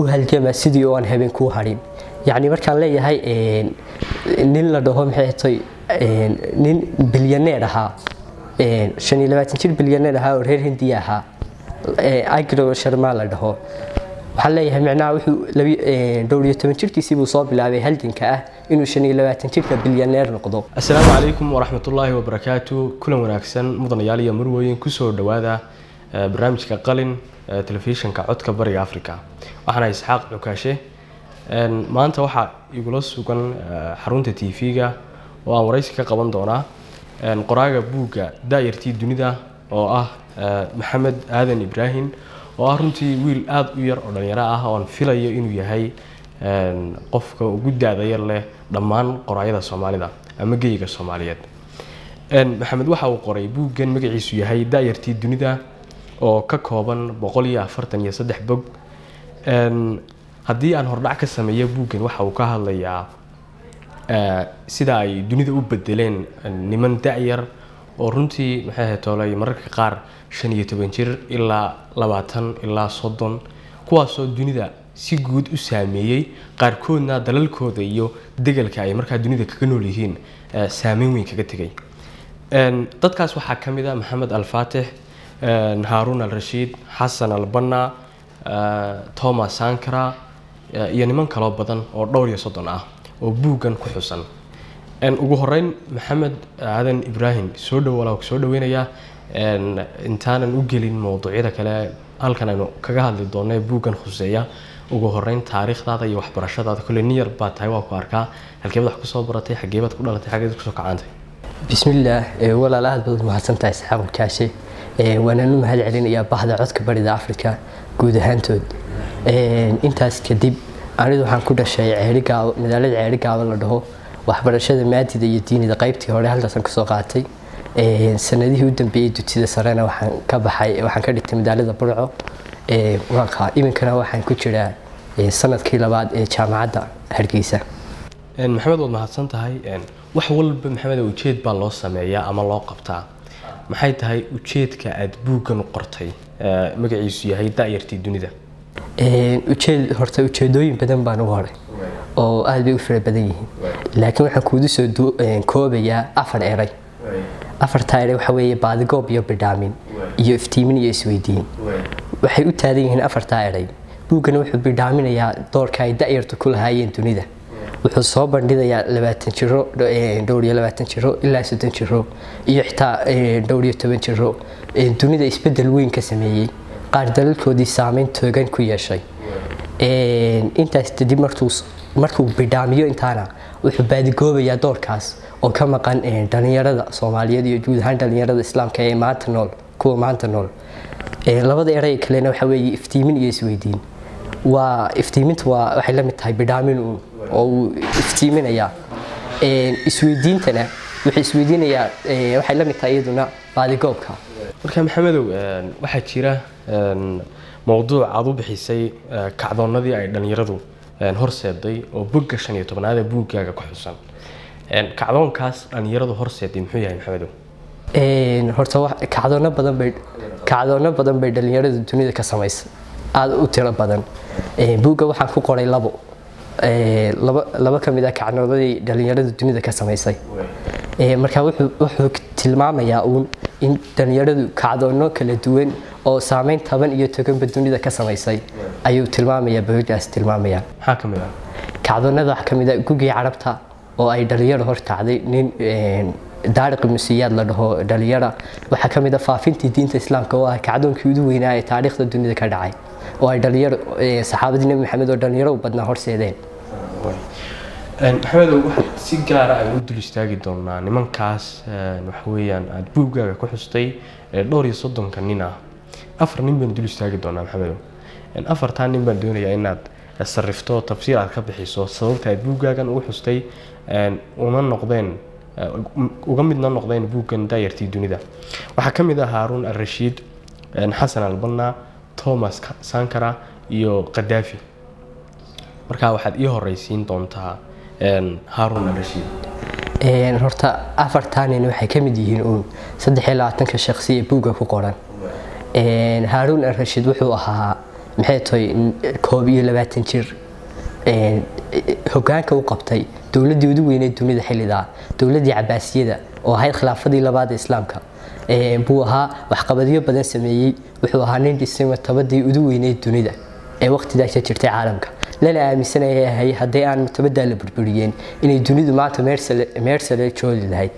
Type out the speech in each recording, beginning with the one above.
u halgama sidii oo aan habeen kuu hadhin yacni markaan leeyahay nin la dhaho maxay tay nin bilyaneer ahaa shan iyo labaatan jir bilyaneer ahaa oo reer hindiya ahaa agro sharma la dhaho waxaan leeyahay micnaha wuxuu dhowr iyo toban jirkiisii buu soo bilaabay halganka ah inuu shan iyo labaatan jirka bilyaneer noqdo asalaamu calaykum waraxmatullaahi wabarakaatu kulan wanaagsan mudanayaal iyo marwooyin kusoo dhowaada barnaamijka qalin telefishinka codka bariga africa waxaana isxaaq cukaashe maanta waxaa igula sugan xarunta t v-ga oo aan waraysi ka qaban doonaa qoraaga buugga daayartii dunida oo ah maxamed aadan ibraahim oo ah runtii wiil aada u yar oo dhalinyaro ah oon filayo inuu yahay qofka ugu da-da yar leh dhammaan qoraayada soomaalida ama geyiga soomaaliyeed maxamed waxa uu qoray buuggan magaciisu yahay daayartii dunida oo ka kooban boqol iyo afartan iyo saddex bog haddii aan hordhac ka sameeyo buuggan waxa uu ka hadlayaa sida ay dunida u bedeleen niman da-yar oo runtii maxay ahayd toolay mararka qaar shan iyo toban jir ilaa labaatan ilaa soddon kuwaasoo dunida si guud u saameeyey qaarkoodna dalalkooda iyo degalka ay markaa dunida kaga nool yihiin saameyn weyn kaga tegay dadkaas waxaa ka mid a maxamed alfaatix haaruun al-rashiid xasan albanna thomas sankara iyo niman kaloo badan oo dhowr iyo soddon ah oo buuggan ku xusan ugu horeyn maxamed aadan ibraahim soo dhowala soo dhaweynayaa intaanan u gelin mowduucyada kale halkan aynu kaga hadli doona buuggan khuseeya ugu horeyn taariikhdaada iyo waxbarashadaada kole nin yar baa tahay waa ku arkaa halkeebaad wax kusoo baratay xageebaad ku dhalatay xageed kusoo kacantay bismillaah walaal aad baad mahadsantahay saxaab kaashe waanaan u mahad celinayaa bahda codka barida africa guud ahaantood intaas kadib anidu waxaan ku dhashay ceerigaabo magaalada ceerigaabo la dhaho waxbarashada maadida iyo diinida qaybtii hore halkaasan kasoo qaatay sanadihii u dambeeyey dugsida sarena waxaan ka baxay waxaan ka dhigtay magaalada burco iminkana waxaan ku jiraa sanadkii labaad ee jaamacadda hargeysa maxamed waad mahadsan tahay wax walba maxamed ujeed baa loo sameeyaa ama loo qabtaa maxay tahay ujeedka aada buuggan u qortay magaciisu yahay da-yartii dunida ujeed horta ujeedooyin badan baan ugu horay oo aada bay u fara badan yihiin laakiin waxaan kuudu soo koobayaa afar eray afartaa eray waxa weeye baadigoob iyo bidhaamin iyo iftiimin iyo isweydiin waxay u taadan yihiin afartaa eray buuggana wuxuu bidhaaminayaa doorka ay da-yartu ku lahaayeen dunida wuxuu soo bandhigayaa labaatan jiro dhowr iyo labaatan jiro ilaa soddon jiro iyo xitaa dhowr iyo toban jiro dunida isbedel weyn ka sameeyey qaar dalalkoodii saameyn toogan ku yeeshay intaas kadib markuu bidhaamiyo intaana wuxuu baadigoobayaa doorkaas oo ka maqan dhalinyarada soomaaliyeed iyo guud ahaan dhalinyarada islaamka ee maanta nool kuwa maanta nool labada eray kalena waxa weeye iftiimin iyo isweydiin waa iftiiminta waa waxay la mid tahay bidhaamin oo uu iftiiminayaa isweydiintana wuxuu isweydiinayaa waxay la mid tahay iyaduna baadigoobka marka maxamedow waxaa jira mowduuc aada u bixisay kacdoonnadii ay dhallinyaradu horseeday oo bogga shan iyo tobnaad ee buuggaaga ku xusan kacdoonkaas dhallinyaradu horseeday muxuu yahay maxamedow horta kacdoono badan bay kacdoono badan bay dhallinyaradu dunida ka samaysay aada u tiro badan buugga waxaan ku qoray labo laba ka mid ah kacdoonadii dhallinyaradu dunida ka samaysay marka wuxuu tilmaamayaa uun in dhallinyaradu kacdoono kala duwan oo saameyn toban iyo toganba dunida ka samaysay ayuu tilmaamayaa buuggaas tilmaamayaa maxaa ka mid ah kacdoonada waxaa ka mid ah gugii carabta oo ay dhalinyaro horkacday nin daariqi musiyaad la dhaho dhalinyara waxaa ka mid ah faafintii diinta islaamka oo ah kacdoonkii ugu weynaa ee taariikhda dunida ka dhacay oo ay dhalinyaro saxaabadii nebi maxamed oo dhalinyaro u badnaa horseedeen maxamedow waxaad si gaara aynu u dul istaagi doonaa nimankaas waxa weeyaan aada buuggaaga ku xustay dhowr iyo soddonka nin ah afar nin baynu dul istaagi doonaa maxamedow afartaa nin baan doonayaa inaad sarifto tafsiir aad ka bixiso sababta aad buuggaagan ugu xustay una noqdeen uga midna noqdeen buuggan daayartii dunida waxaa ka mid ah haaruun al-rashiid xasan albanna thomas sankara iyo kadaafi markaa waxaad ii horeysiin doontaa haaruun al-rashiid horta afartaa nin waxay ka mid yihiin uun saddex iyo labaatanka shaqsi ee buugga ku qoran haaruun al-rashiid wuxuu ahaa maxay tahay koob iyo labaatan jir hogaanka u qabtay dowladdii ugu weyneed dunida xillidaa dowladdii cabaasiyada oo ahayd khilaafadii labaad ee islaamka buu ahaa waxqabadyo badan sameeyey wuxuu ahaa nin dhisay martabadii ugu weyneyd dunida ee waqtidaas jirtay caalamka lana aaminsanayay haddii aan martabadaa la burburiyeen inay dunidu maanta meersale joodi lahayd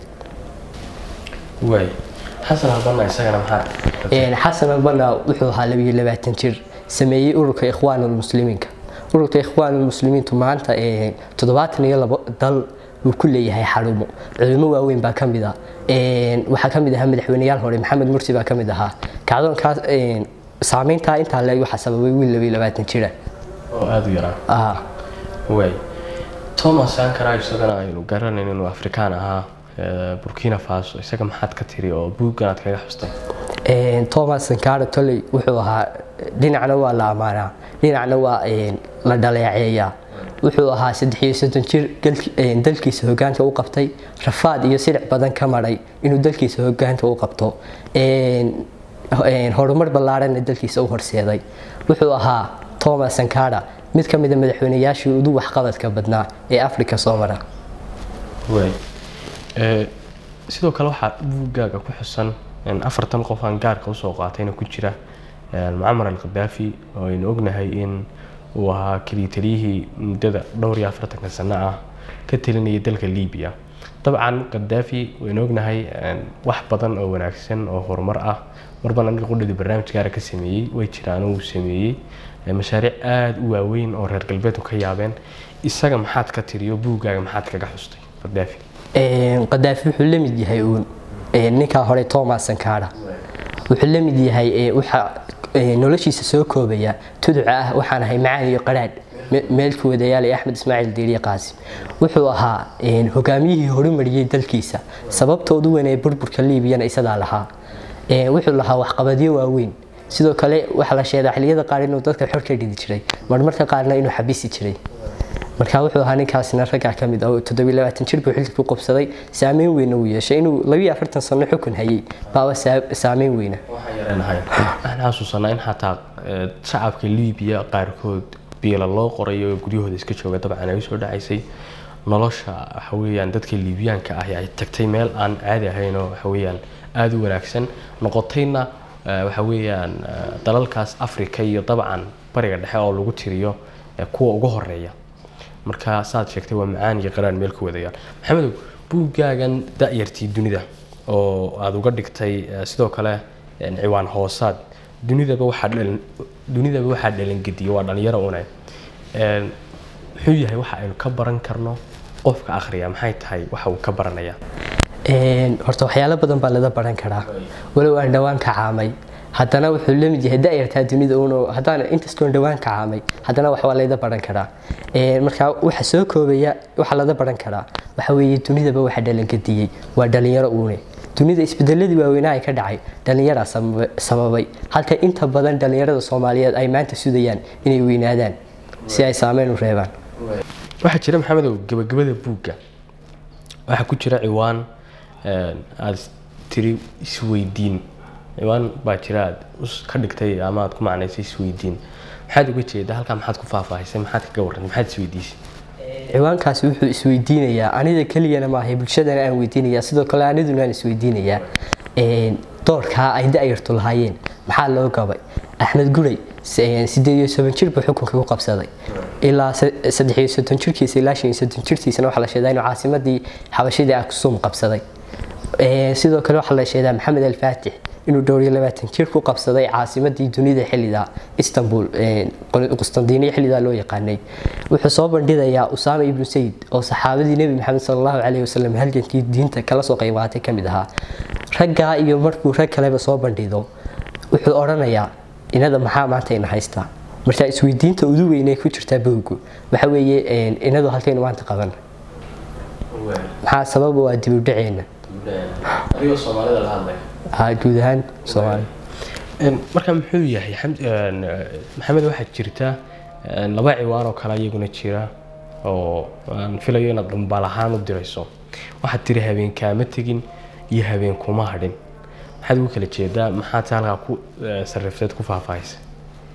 xasan albana wuxuu ahaa labiyo labaatan jir sameeyey ururka ikhwaanulmuslimiinka ururka ikhwaanulmuslimiintu maanta toddobaatan iyo labo dal wuu ku leeyahay xarumo culimo waaweyn baa ka mid ah waxaa ka mid ahaa madaxweyneyaal hore maxamed mursi baa ka mid ahaa kacdoonkaas saameyntaa intaa leeg waxaa sababay wiil labiyo labaatan jira oo aada u yaraa way thomas sankara isagana aynu garanayn inuu afrikaan ahaa burkina faso isaga maxaad ka tiri oo buuggan aad kaga xustay thomas sankara toley wuxuu ahaa dhinacna waa la amaanaa dhinacna waa la dhaleeceeyaa wuxuu ahaa saddex iyo soddon jir dalkiisa hogaanka u qabtay rafaad iyo silic badan ka maray inuu dalkiisa hogaanka u qabto horumar ballaaranna dalkiisa u horseeday wuxuu ahaa thomas sankara mid ka mida madaxweyneyaashii ugu waxqabadka badnaa ee africa soo mara sidoo kale waxaa buuggaaga ku xusan afartan qof aan gaarka usoo qaatayna ku jira mucamar al khadaafi oo aynu ognahay in uu ahaa keliya taliyihii muddada dhowr iyo afartanka sano ah ka talinaya dalka libiya dabcan khadaafi waynu ognahay wax badan oo wanaagsan oo horumar ah marban aniga qudhadii barnaamij gaara ka sameeyey way jiraan uu sameeyey mashaariic aada u waaweyn oo reer galbeedku ka yaabeen isaga maxaad ka tiriyo buuggaaga maxaad kaga xustay khadaafi qadaafi wuxuu la mid yahay uun ninkaa hore thomas sankara wuxuu la mid yahay waxa noloshiisa soo koobaya tuduca ah waxaan ahay macaan iyo qaraadh meelku wadayaal ee axmed ismaaciil diiriye qaasim wuxuu ahaa hogaamiyihii horumariyey dalkiisa sababtoodu weyn ee burburka liibiyana isadaa lahaa wuxuu lahaa waxqabadyo waaweyn sidoo kale waxaa la sheegaa xilliyada qaar inuu dadka xor ka dhidi jiray marmarka qaarna inuu xabisi jiray marka wuxuu ahaa ninkaasina raggaa ka mid ah oo toddobiyo labaatan jir buu xilka ku qabsaday saameyn weyna uu yeeshay inuu labiyo afartan sano xukun hayay baaba saameyn weyna waxaan xasuusanaa in xataa shacabka liibiya qaarkood biila loo qoray oo guryahooda iska jooga dabcan ay usoo dhacaysay nolosha waxa weeyaan dadka liibiyaanka ah ay tagtay meel aan caadi ahayn oo waxa weeyaan aada u wanaagsan noqotayna waxa weeyaan dalalkaas africa iyo dabcan bariga dhexe oo lagu tiriyo kuwa ugu horeeya marka saad sheegtay waa macaan iyo qaraan meel ku wadayaan maxamedow buuggaagan da-yartii dunida oo aada uga dhigtay sidoo kale ciwaan hoosaad dunidaba waxaa dhalin dunidaba waxaa dhalangediya waa dhalinyaro une muxuu yahay waxa aynu ka baran karno qofka akhriya maxay tahay waxa uu ka baranayaa horta waxyaalo badan baa laga baran karaa walow aan dhowaan ka caamay haddana wuxuu la mid yahay da-yartaa dunida uun haddaan inkastoon dhowaan ka caamay haddana wax waa layda baran karaa marka waxa soo koobaya waxa laga baran karaa waxa weeye dunidaba waxa dhalankadiyey waa dhalinyaro uune dunida isbedeladii waaweynaha ka dhacay dhalinyaraa sababay halka inta badan dhalinyarada soomaaliyeed ay maanta sudayaan inay weynaadaan si ay saameyn u reebaan waxaa jira maxamedow gabagabada buugga waxaa ku jira ciwaan aada tiri isweydiin ciwaan baa jira aad ka dhigtay ama aad ku macnaysay isweydiin maxaad uga jeedaa halkaa maxaad ku faahfaahisay maxaad kaga warrantay maxaad isweydiisay ciwaankaasi wuxuu isweydiinayaa anida keliyana maahay bulshadana aan weydiinayaa sidoo kale aniduna aan isweydiinayaa doorkaa ay da-yartu lahaayeen maxaa loo gabay axmed guray sideed iyo soban jir buu xukunka ku qabsaday ilaa saddex iyo soddon jirkiisa ilaa shan iyo soddon jirkiisana waxaa la sheedaa inuu caasimadii xabashidii aksum qabsaday sidoo kale waxaa la sheedaa maxamed alfaatix inuu dhowr iyo labaatan jir ku qabsaday caasimadii dunida xillidaa istanbul qustandiniya xillidaa loo yaqaanay wuxuu soo bandhigayaa usaama ibnu sayid oo saxaabadii nebi maxamed sal allahu caleyhi wasalam halgankii diinta kala soo qayb qaatay ka mid ahaa raggaa iyo markuu rag kaleba soo bandhido wuxuu odhanayaa inada maxaa maanta ina haystaa marka isweydiinta udu weynay ku jirtaa bowgu waxa weeye inadu halkaynu maanta qaban maxaa sababa waa dib u dhaceena adigoo soomaalida la hadlay guud ahaan soomaaliya marka muxuu yahay maxamed waxaa jirta laba ciwaan oo kale iyaguna jira oo aan filayo inaad dhambaal ahaan u dirayso waxaad tiri habeen kaama tegin iyo habeen kuma hadhin maxaad ugu kala jeedaa maxaad halkaa ku sarrifteed ku faahfaahisay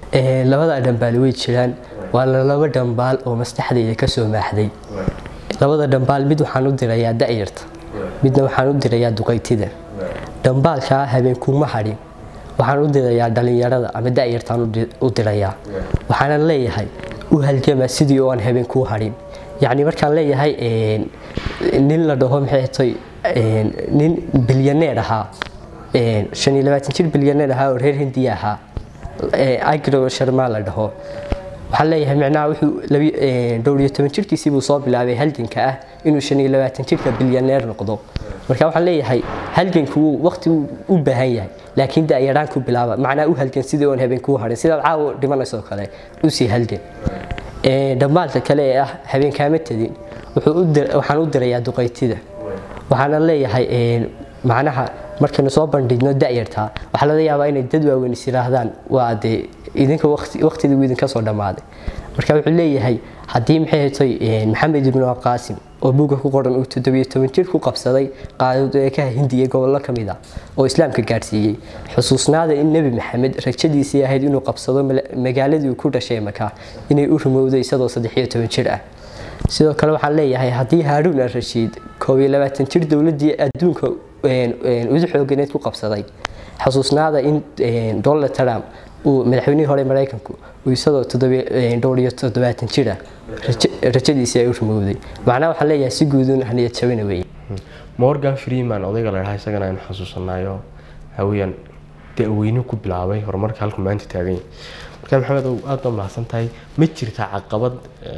labada dhambaal way jiraan waana laba dhambaal oo maskaxdayda kasoo maaxday labada dhambaal mid waxaan u dirayaa da'yarta midna waxaan u dirayaa duqaytida dhambaalkaa habeenkuuma hadhin waxaan u dirayaa dhalinyarada ama da'yartaan u dirayaa waxaanan leeyahay u halgama sidii oo aan habeenkuu hadhin yacni markaan leeyahay nin la dhaho maxay tay nin bilyaneer ahaa shan iyo labaatan jir bilyaneer ahaa oo reer hindiya ahaa agro sharmaa la dhaho waxaan leeyahay micnaha wuxuu dhowr iyo toban jirkiisii buu soo bilaabay halganka ah inuu shan iyo labaatan jirka bilyaneer noqdo marka waxaan leeyahay halganku waqti u baahan yahay laakiin da'yaraan ku bilaaba macnaa u halgan sidii oon habeenkuu harin sidaad caawa dhimanaysoo kale usii halgan dhammaalka kale ee ah habeenkaama tadin waxaan u dirayaa duqaytida waxaana leeyahay macnaha markaynu soo bandhigno da'yartaa waxaa laga yaabaa inay dad waaweyn is yidhaahdaan waa dee idinka waqtidiigu idinka soo dhammaaday marka wuxuu leeyahay haddii maxay hatay maxamed ibnu qaasim oo buugga ku qoran uu toddobiyo toban jir ku qabsaday qaadadeekaha hindiya gobollo ka mid ah oo islaamka gaadhsiiyey xusuusnaada in nebi maxamed rajadiisii ahayd inuu qabsado magaaladii uu ku dhashay maka inay u rumowday isagoo saddexiyo toban jir ah sidoo kale waxaan leeyahay haddii haaruun al rashiid koob iyo labaatan jir dowladdii adduunka udu xooganeed ku qabsaday xusuusnaada in donald trump uu madaxweynihii hore maraykanku uu isagoo dhowr iyo toddobaatan jir ah rajadiisii ay u rumowday macnaha waxaan leeyahay si guudun haniyad jabina weeye morgan freeman odayga la dhaha isagana aynu xasuusanayo waxaa weeyaan da-weyne ku bilaabay horumarka halku maanta taagan yahay marka maxamed aada baa mahadsan tahay ma jirta caqabad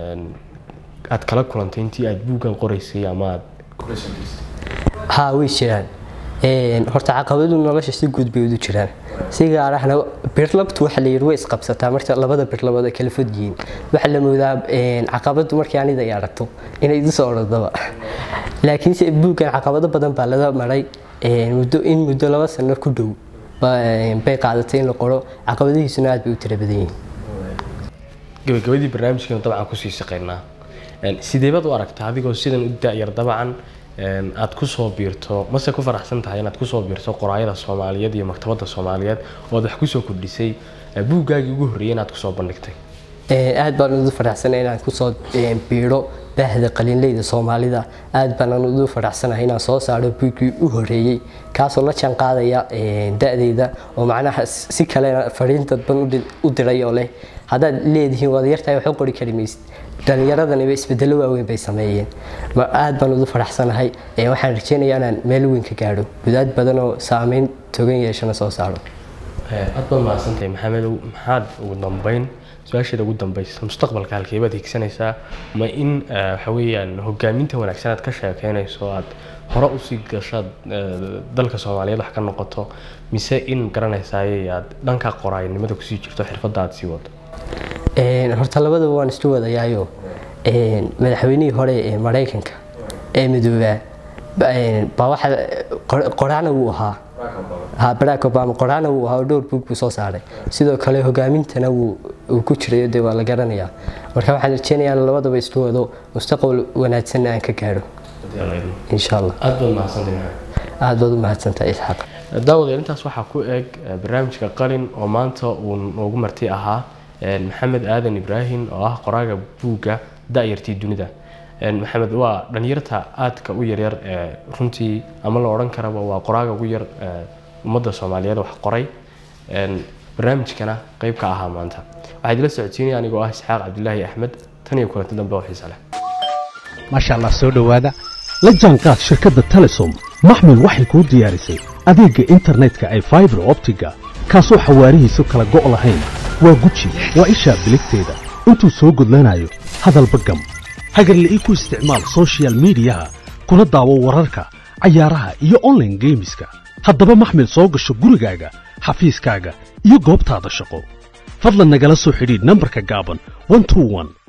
aad kala kulantay intii aad buuggan qoraysay ama aad haa way jiraan horta caqabadu nolosha si guud bay udu jiraan si gaar ahna birlabtu waxa la yidhi way isqabsataa marka labada birlabood ay kala fog yihiin waxaa la moodaa caqabadu markii anida ay aragto inay idu soo orodaba laakiinse buuggan caqabado badan baa laga maray muddo in muddo laba sano ku dhow bay qaadatay in la qoro caqabadihiisuna aad bay u tira badan yihiin gabagabadii barnaamijkeenu dabcan kusii shaqeynaa sideebaad u aragtaa adigoo sidan u da-yar dabcan aad kusoo biirto mase ku faraxsan tahay inaad kusoo biirto qoraayada soomaaliyeed iyo maktabadda soomaaliyeed ood wax kusoo kordhisay buuggaagii ugu horreeyay inaad kusoo bandhigtay aad baan udu faraxsanay inaan kusoo biiro baahda qalinleyda soomaalida aad baan udu faraxsanahay inaan soo saaro buuggii u horeeyey kaasoo la jaan qaadaya da-deyda oo macnaha si kalena fariin dadban u diray oo leh haddaad leedihiin waad yartahay wax u qori kari maysid dhalinyaradaniba isbedelo waaweyn bay sameeyeen aad baan udu faraxsanahay waxaan rajeynayaa inaan meel weyn ka gaadho gudaad badan oo saameyn togan yeeshana soo saaro aad baad mahadsantahay maxamedow maxaad ugu dambeyn su-aasheeda ugu dambeysa mustaqbalka halkeebaad higsanaysaa ma in waxa weeyaan hogaaminta wanaagsan aad ka sheekeynayso aad hore usii gashaad dalka soomaaliyeed wax ka noqoto mise in garanaysaayay aad dhanka qoraaynimada kusii jirto xirfadda aad sii wado horta labadaba waan isku wadayaayo madaxweynihii hore ee maraykanka ee midoobaa baa waxa qoraana wuu ahaa ha barack obama qoraana wuu ahaa oo dhowr buug buu soo saaray sidoo kale hogaamintana wuu ku jirayo dee waa la garanayaa marka waxaan rajeynayaa in labadaba isku wado mustaqbal wanaagsanna aan ka gaadho insha allah aad baad mahadsantahay aad baad u mahadsantahay isxaaq daawadayaal intaas waxaa ku eg barnaamijka qalin oo maanta uu noogu marti ahaa maxamed aadan ibraahim oo ah qoraaga buugga da-yartii dunida maxamed waa dhalinyarta aadka u yaryar ee runtii ama la odhan karaba waa qoraaga ugu yar ummadda soomaaliyeed wax qoray barnaamijkana qeyb ka ahaa maanta waxaa idila socodsiinaya anigoo ah isxaaq cabdilaahi axmed tan iyo kulanti dambe oo xiisa leh maasha allah soo dhowaada la jaanqaad shirkadda telesom maxmil waxay kuu diyaarisay adeegga internetka ee faibar optiga kaasoo xawaarihiisu kala go' lahayn waa guji waa ishaa biligteeda intuu soo gudlanayo hadalba gam hagarla'ii ku isticmaal sochial midiyaha kuna daawo wararka cayaaraha iyo onlaine geemiska haddaba maxmil soo gasho gurigaaga xafiiskaaga iyo goobtaada shaqo fadlan nagala soo xidhiidh nambarka gaaban